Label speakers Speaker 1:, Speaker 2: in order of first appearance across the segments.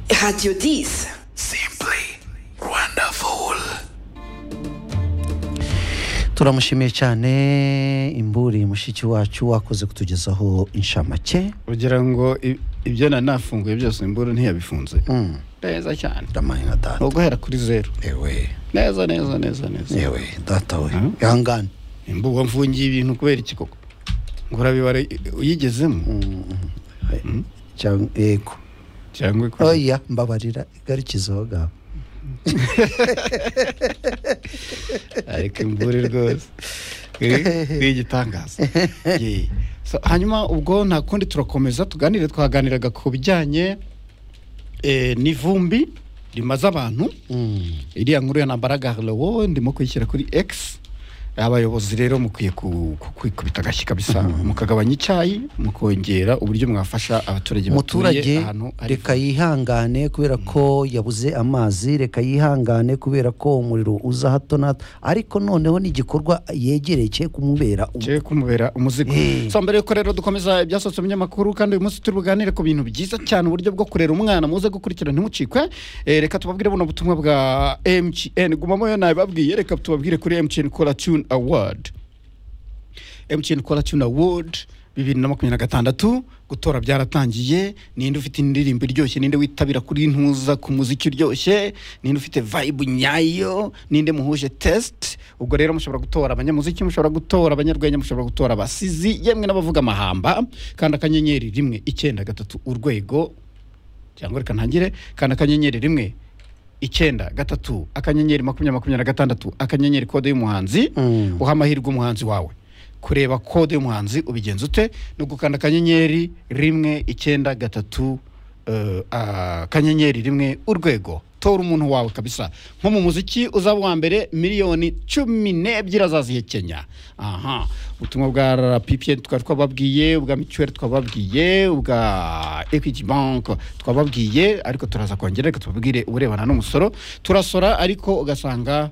Speaker 1: had you this?
Speaker 2: Simply wonderful.
Speaker 3: turamushimiye cyane imburi mushiki wacu wakoze kutugezaho inshamake
Speaker 4: ugira ngo i- ibyo na nafunguye byose imburu ntiyabifunze neza cyane
Speaker 3: ndamaye nka
Speaker 4: ni
Speaker 3: data
Speaker 4: uguhera kuri zeru
Speaker 3: yewe
Speaker 4: neza neza neza neza
Speaker 3: yewe data we ihangane
Speaker 4: imbuga mfungiye ibintu kubera iki koko ngo urabibara i- uyigezemo
Speaker 3: cyangwa yego
Speaker 4: cyangwa ikuzi-
Speaker 3: oya mbabarira igarikizo aho ngaho
Speaker 4: ariko imvura rwose ni igitangaza Ye. So, hanyuma ubwo nta kundi turakomeza tuganire twaganiraga ku bijyanye eh, n'ivumbi rimaze abantu iriya nkuru ya nambaraga lewo ndimo kuyishyira kuri x abayobozi rero mukwiye ku- ku- kwikubita agashyi kabisa mukagabanya icyayi mukongera uburyo mwafasha abaturage batuye
Speaker 3: umuturage
Speaker 4: ahantu hari
Speaker 3: reka yihangane kubera ko yabuze amazi reka yihangane kubera ko umuriro uza hato na hato ariko noneho n'igikorwa yegereye cye kumubera ubu.
Speaker 4: cye kumubera umuzigo
Speaker 3: Eh.
Speaker 4: so mbere yuko rero dukomeza ibyasohotse mu binyamakuru kandi uyu munsi turi buganire ku bintu byiza cyane uburyo bwo kurera umwana muze gukurikira ntimucikwe Eh, reka tubabwire buno butumwa bwa mtn gumamo yo nabibabwiye reka tubabwire kuri mtn kora tune award mtn kora tune award bibiri na makumyabiri na gatandatu gutora byaratangiye ninde ufite indirimbo iryoshye ninde witabira kuri ntuza ku muziki uryoshye ninde ufite vibe nyayo ninde muhuje test ubwo rero mushobora gutora abanyamuziki mushobora gutora abanyarwenya mushobora gutora abasizi yemwe n'abavuga amahamba kandi akanyenyeri rimwe icyenda gatatu urwego cyangwa reka ntangire kandi akanyenyeri rimwe icyenda gatatu akanyenyeri makumyabiri makumyabiri na gatandatu akanyenyeri kode y'umuhanzi
Speaker 3: Mm.
Speaker 4: uha amahirwe umuhanzi wawe kureba kode y'umuhanzi ubigenza ute ni ugukanda akanyenyeri rimwe icyenda gatatu eh, akanyenyeri rimwe urwego tora umuntu wawe kabisa nko mu muziki uzaba uwa mbere miliyoni cumi n'ebyiri azazihekenya aha ubutumwa bwa rppn tukaba twababwiye ubwa mituweli twababwiye ubwa equity bank twababwiye ariko turaza kongera reka tubabwire uburebana n'umusoro turasora ariko ugasanga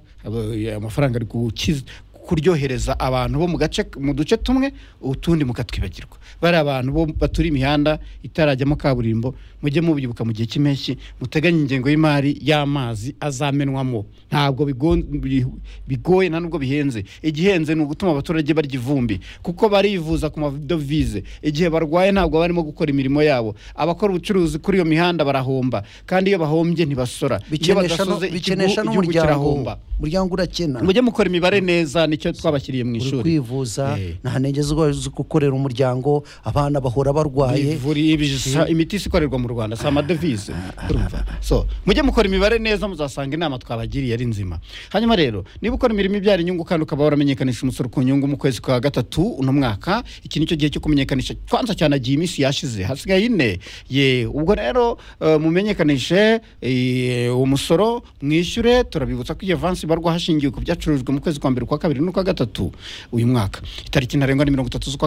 Speaker 4: eh, amafaranga ari gukiza kuryohereza abantu bo mu gace mu duce tumwe utundi mukatwibagirwa bari abantu bo baturiye imihanda itarajyamo kaburimbo mujye mubyibuka mu gihe cy'impeshyi muteganye ingengo y'imari y'amazi azamenwamo ntabwo bigo- bi- bigoye nta nubwo bihenze igihenze ni ugutuma abaturage barya ivumbi kuko barivuza ku madovize igihe barwaye ntabwo barimo gukora imirimo yabo abakora ubucuruzi kuri iyo mihanda barahomba kandi iyo bahombye ntibasora iyo
Speaker 3: Bikenesha no-
Speaker 4: badasoze ikigu-
Speaker 3: bikenesha
Speaker 4: igihugu
Speaker 3: n'umuryango
Speaker 4: kirahomba
Speaker 3: umuryango urakena
Speaker 4: mujye mukora imibare neza nicyo twabashyiriye
Speaker 3: uri
Speaker 4: mu ishuri
Speaker 3: kwivuza
Speaker 4: Eh.
Speaker 3: nta ntege zo zo gukorera umuryango abana bahora barwaye
Speaker 4: Bivuri- ibijisa- imiti isi ikorerwa mu rwanda si amadevize urumva so mujye mukora imibare neza muzasanga inama twabagiriye ari nzima hanyuma rero niba ukora imirimo ibyara inyungu kandi ukaba waramenyekanisha umusoro ku nyungu mu kwezi kwa gatatu uno mwaka iki nicyo gihe cyo kumenyekanisha kwanza cyane agiye iminsi yashize hasigaye ine ye ubwo rero eh, mumenyekanishe eh, umusoro mwishyure turabibutsa ko iyo avansi ibarwa hashingiwe ku byacurujwe mu kwezi kwa mbere kwa kabiri n'ukwa gatatu uyu mwaka itariki ntarengwa ni mirongo itatu z'ukwa